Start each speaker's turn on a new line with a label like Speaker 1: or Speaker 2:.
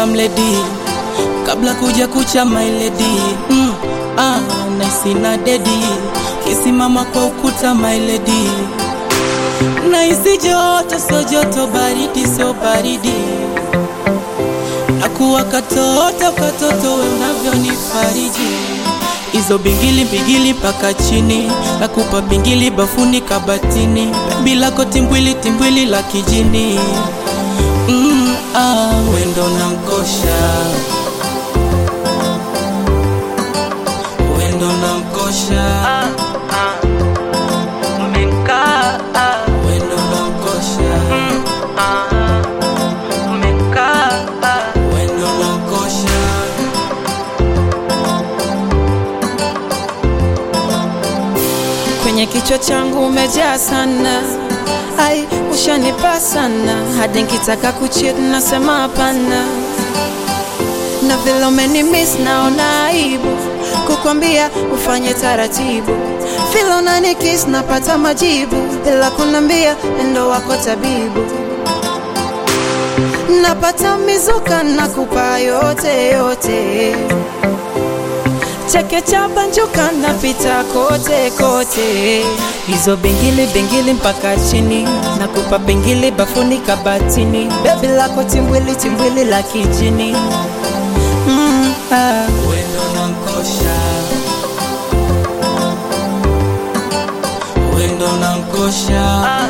Speaker 1: come lady kabla kuja kucha my lady mm, ah, naisina dedi kisimama kwa ukuta my lady naisi joto so joto baridi so baridi nakuwa katoto katoto we unavyonifariji hizo bingili bingili mpaka chini nakupa bingili bafuni kabatini bila timbwili timbwili la kijini mm, ah, wendo na mkosha wendo na mkosha umekaa wendo na mkosha umekaa wendo na mkosha
Speaker 2: kwenye kichwa changu umejaa sana ai ushanipa sana hadi nkitaka kuchit nasema hapana na vile umenimis naona aibu kukwambia ufanye taratibu vile unanikis napata majibu bila kunambia endo wako tabibu napata mizuka nakupa yote yote cheke cha banjuka napita kote kote hizo bingili bingili mpaka chini nakupa bingili bafuni kabatini bebi lako timbwili timbwili la kijini mm, ah.
Speaker 1: wendo na mkosha wendo na mkosha